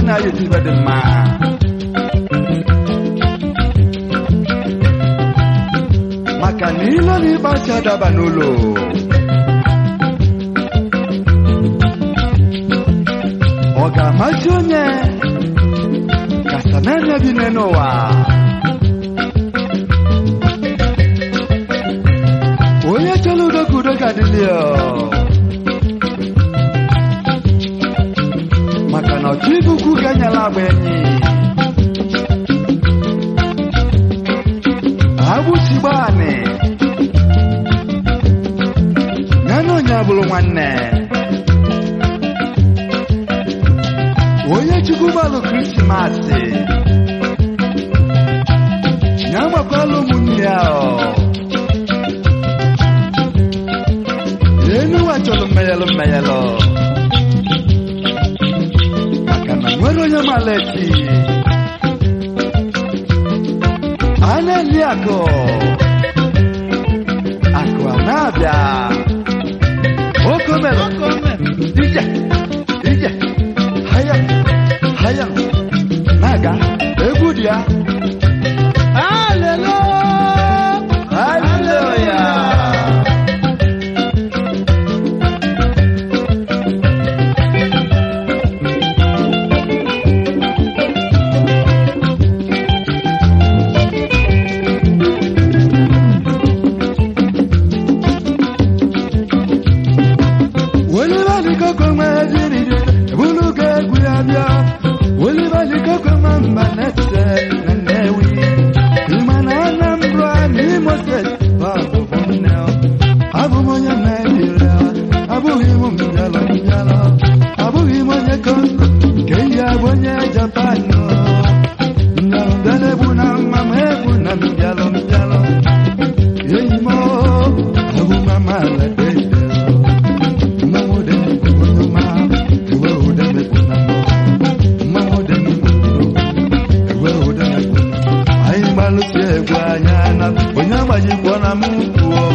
na ya etibe dị mma maka na ilo na ịgbachi adaba n'ụlọ ọ ga-amasị onye kasananya bi n'ụwa onye chọrọ udo ka udo ga-adịlị ya maka na ọchụ ibukwu ga-enyela agba enyi agbụchigba anị ya na onye abụrụ nwanne onye chukwu gbalụ krismasị ya gbakwala ụmụnne ya ọ. enu ụwa chọrọ mmeyelụ mmeyelụ maka na nwere onye mala echi a na-eli akụ akụ a na-abịa okomere ije ije haya haya na-aga egwu dị ya Hallelujah. haleluya Welibalikoko mwezirire buluga egwu ya bịa Welibalikoko ma mba na-ete na Nnewi Ịma na Anambra na Imo steeti bụ abụbụ nne ọ. Abụ m onye Naịjirịa abụghị m mbịalọ mbịalọ abụghị m onye Kongo nke ihe abụ onye Japan ọ. Mbịalọ mbịalọ egbu na mma ma egbu na mbịalọ mbịalọ Enyi m ọ, abụ m amaala deede anyị gbalụsi egwu anya na onye agbajikwo na m kwuo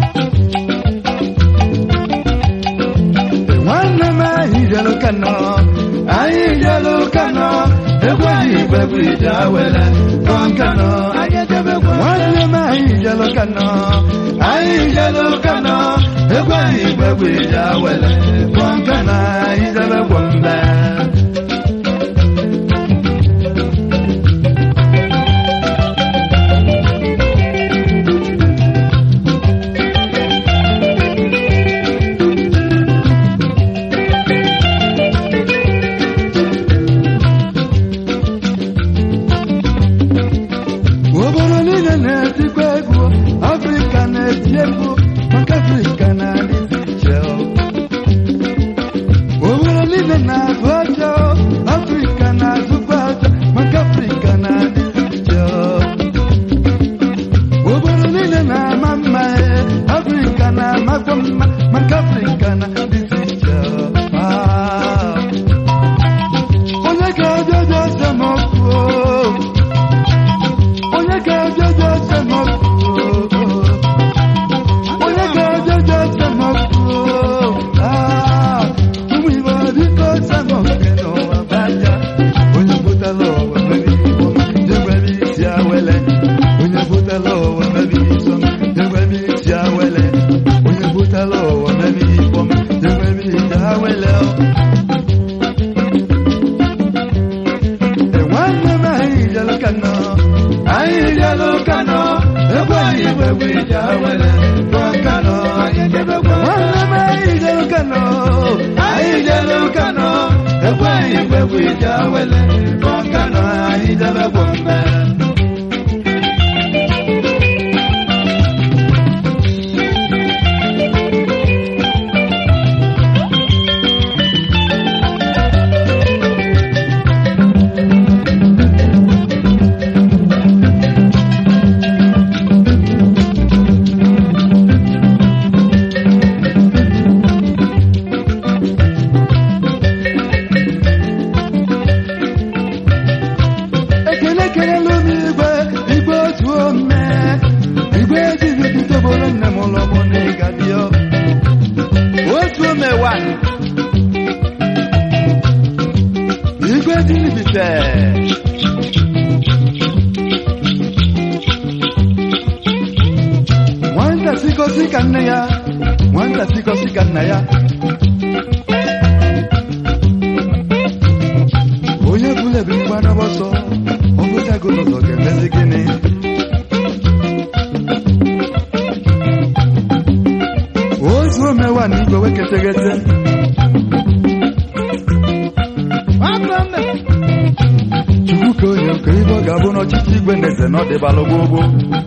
nwanne m anyị jelu kano anyị jelu kano egwu anyị igbe bụ ije awele kọnkano nwanne m anyị jelu kano anyị jelu kano egwu anyị igbe bụ ije awele kọnkano anyị jebe gwombe obodo niile na-etikwa egwu afrịka na-eti egwu maka afrịka na-adịzi iche obodo niile na-azụ aja afrịka na-azụkwa aja maka afrịka na-adịzi iche obodo niile na-ama mma ee, afrịka na-amakwa mma maka afrịka na-adịzi iche Ah. onye ga-abịa bịa semokwu onye ga-abịa bịa semokwu onye ga-abịa bịa semokwu ụmụ igbo biko semokwu n'ụwa bịa onye butela ụwa mebe igbo degwebe isi awele onye butela ụwa mebe iso degwebe isi awele onye butela ụwa mebe igbo degwebe isi awele nwanne m anyị jelu kano anyị jelu kano egwu anyị igbe egwu ije awele gụọ kano nwanne m anyị jelu kano anyị jelu kano egwu anyị igbe egwu ije awele gụọ kano anyị jebe gwombe ekele ekelela m igwe igwe otu ome igwe ejighị bido bụrụ nne m ụlọ mụ na ịga bịa otu ome wan igwe ejilibite nwata sikosi ka nne ya nwata sikosi ka nna ya onye bụla ebiri gbadaba ọsọ ọbụchago n'ụzọ ga-emezi gịnị ozu omewa na igwe weketeghete chukwu ka onye nke ibe ọ ga-abụ n'ọchịchị igwe na eze na ọdịbalụ gbogbo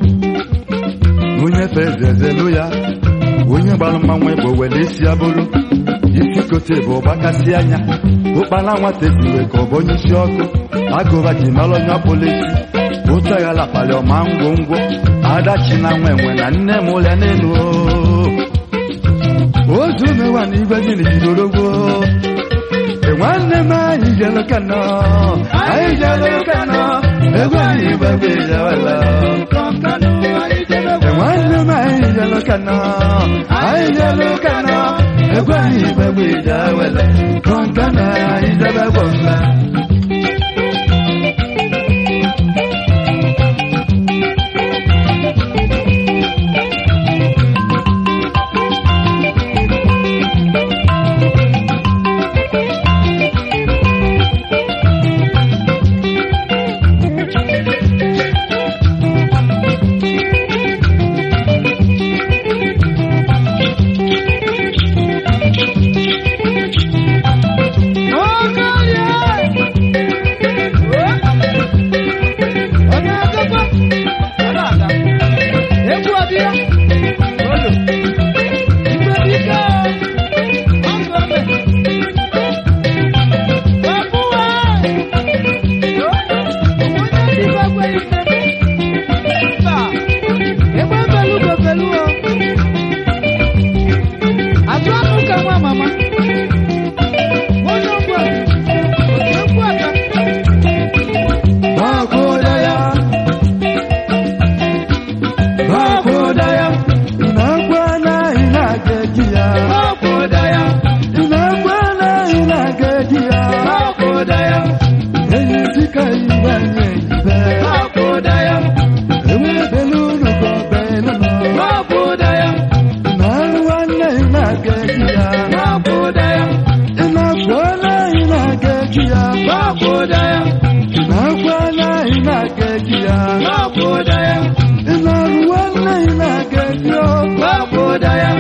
onye fe eze ezelu ya onye gbalụ mmanwụ bụ were isi ya bụrụ isi kote bụ ọgbakasị anya ụkpala nwata eziwe ka ọ bụ onye isi ọkụ agụba ji mara onye ọbụla isi ụtaghala kpali ọma ngwongwo adachi na nwa enwe na nne m ụlịa n'elu ozu mewa na igwe dị n'ijidorogwo nwanne m anyị jelu kano anyị jelu kano egwe anyị gbagbe jawala nwanne m anyị jelu kano anyị jelu kano egwe anyị gbagbe jawala kọnkana anyị jebe gbọmla Bakoda ya Bakoda ya Inagwana inagejia Bakoda ya Inagwana inagejia Bakoda ya Eyizika ibanye ibe Bakoda ya Ewe belunu go beluno Bakoda ya Inagwana inagejia Bakoda ya Inagwana inagejia Bakoda ya Inagwana inagejia Bakoda ya Inagwana inagejia Bakoda ya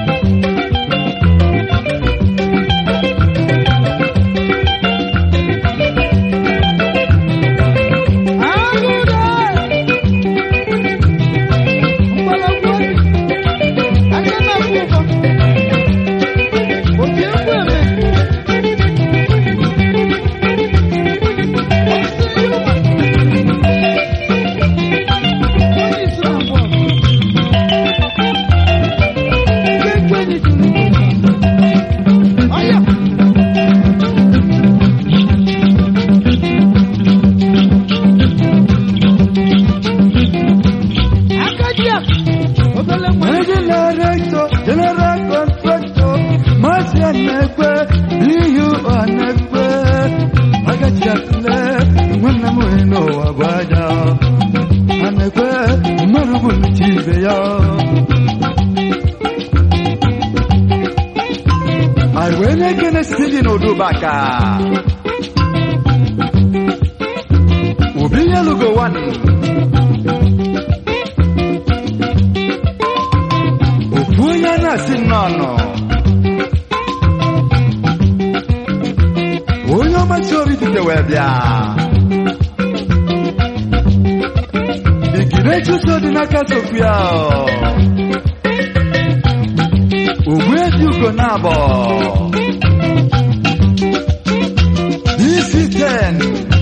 General General Contractor Masị anekwe iyu anekwe agachi atule nwanne m onye n'ụwa bụ aja anekwe mmadụ bụ nchi ibe ya anyị wee na-ekene site n'odubaka obi ya lugo one ofu onye na-asị nnọọ onye ọmasị obi dite wee bịa igide chuso dị n'aka sokwu ya ogbu eji ugo na abọ isi ten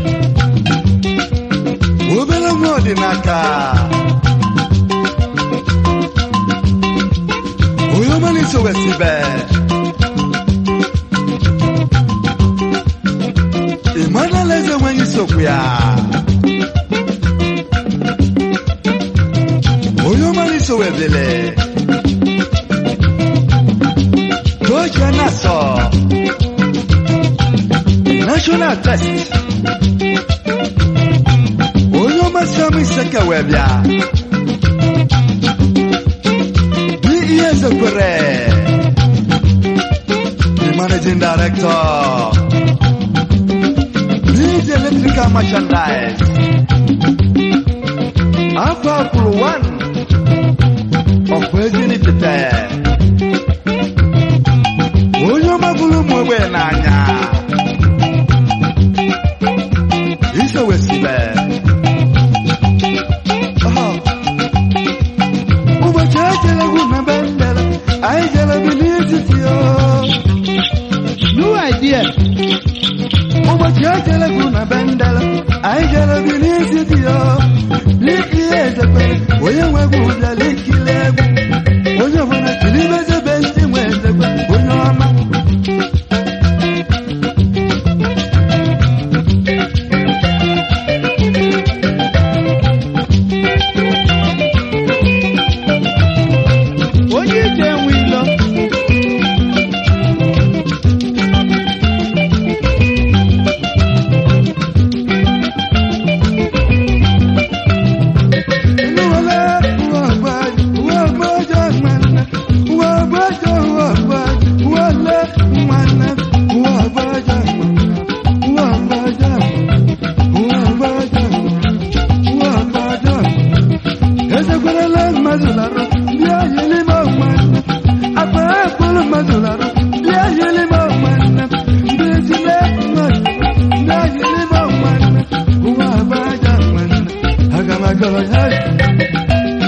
obere nwa ọdịnaka onye ọmalịsị wesibe Emmanuel eze nweghị sokwu ya onye ọmalịsị webele toche na-asọ na national test onye ọmasị ọma iseke wee bịa dị ihe ezekwere the managing director DJ Electrical Merchandise afọ akwụrụ one ọkwa ezinipụta onye ọma bụrụ ụmụ ogbenye n'anya isowesibe ụbọchị ejere egwu na be ndere anyị jere bi n'etiti o New idea. ụbọchị ejere egwu na be ndere anyị jere bi n'etiti o n'ihe ezekpere onye nwe egwu bịara ikiri egwu onye ọbụla kiri ibezebe ndị nwe ezekpe onye ọma Onye ije enwe ilo. Hey!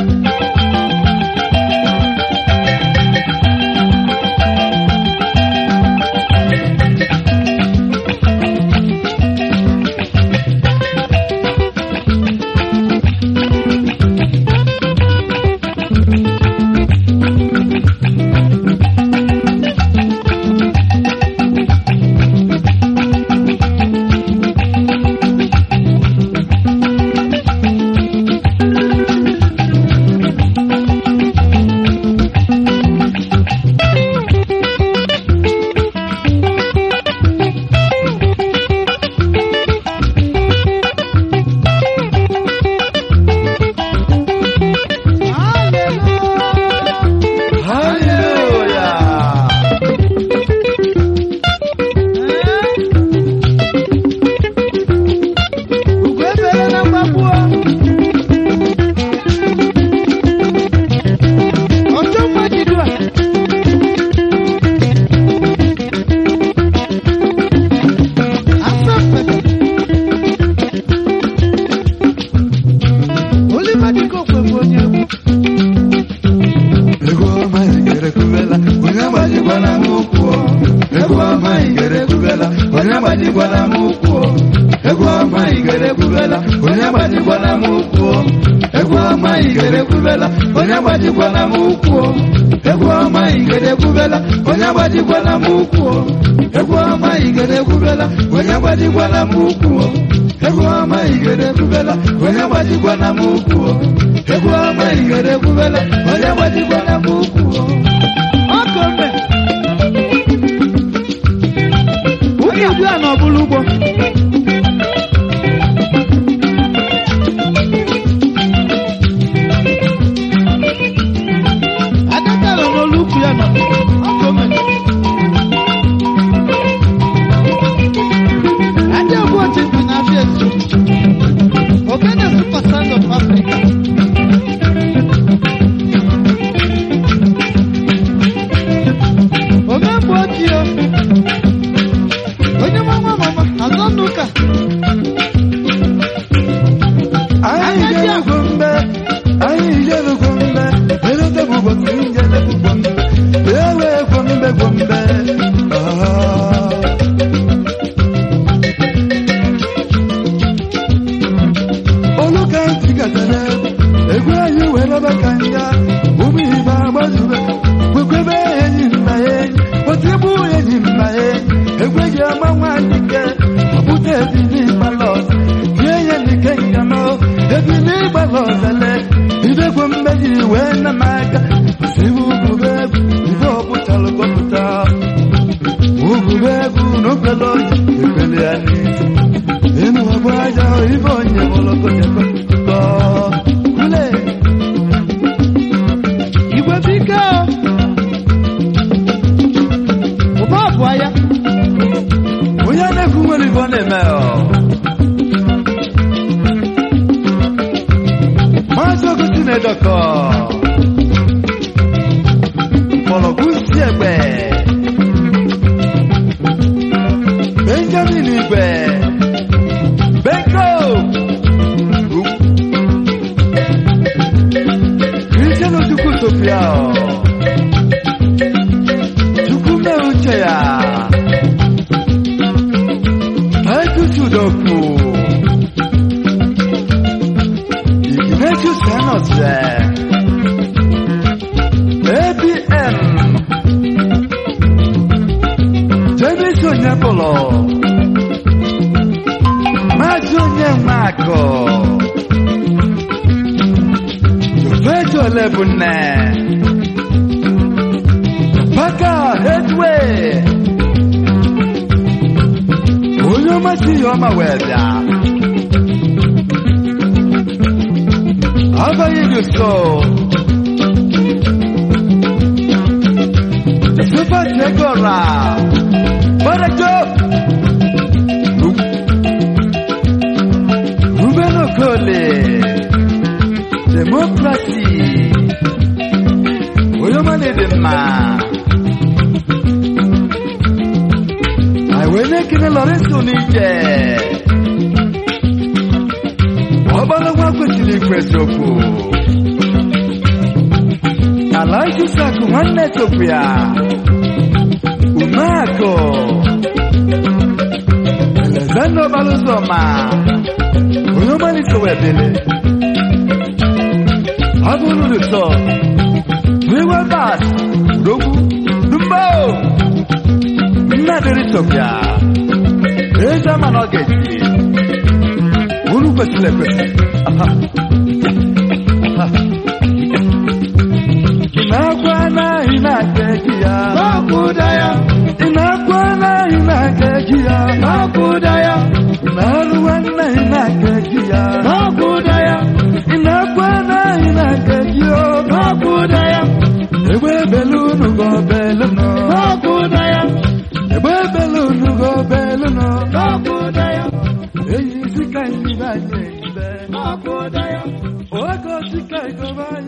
Hallelujah! Ugo ebere na mgbagbu. Ọjọ́ mmajidu a. Asa mpepe. Olimadiko kwekwe onye egwu. Ego ọma igere kubela, onye agbajikwana m ụkwụ o. Ego ọma igere kubela, onye agbajikwana m ụkwụ o. Ego ọma igere kubela, onye agbajikwana m ụkwụ o. Ego ọma igere kubela, onye agbajikwana m ụkwụ o. Ego ọma igere kubela, onye agbajikwana m ụkwụ o. Ego ọma igere kubela, onye agbajikwana m ụkwụ o. Ego ọma igere kubela, onye agbajikwana m ụkwụ o. Ego ọma igere kubela, onye agbajikwana m ụkwụ o. Ọkọ mbe. Ụmụ igwe a n'ọbụla ugbo. Adaka nọ n'olu ukwu ya nọ. Ọkọ mbe. Adị ogbu otu bi n'afịa esi. Ogene super sound of Africa. ya chukwu mee uche ya etutudoku ignatius enose abm james onyebụlụ maazị onyemako jofeji olebunne paka hedway onye ọmasị ihe ọma wee bịa abaghị gị so Super Tegora Barajo Ruben Okole Democracy Oyomane dị mma Aiwe na-ekele Lawrence Onije Ọgbara nwa kwesịrị ikwu eziokwu Ala Isisaku nwanne Chokwu ya Umeakụ Elezando Balụzọma onye ọmalite webele abụrụ ụsọ wiwe bas rogbu dumbo nnadịrị tọbịa eze ama na ọ ga-eji unu kwesịrị ekwesị Aha. Aha. ị na-akwa anaghị na-aga eji ya N'ọkụda ya, ị na-akwa anaghị na-aga eji ya n'ọkụda ya, ị na-arụ anaghị na-aga eji ya n'ọkụda ya, ị na-akwa anaghị na-aga eji ya n'ọkụda ya, egbe ebele unu gọbele nọ n'ọkụda ya, egbe ebele unu gọbele nọ n'ọkụda ya, eyi isi ka anyị anyị eyibe n'ọkụda ya, oge osi ka ịgọba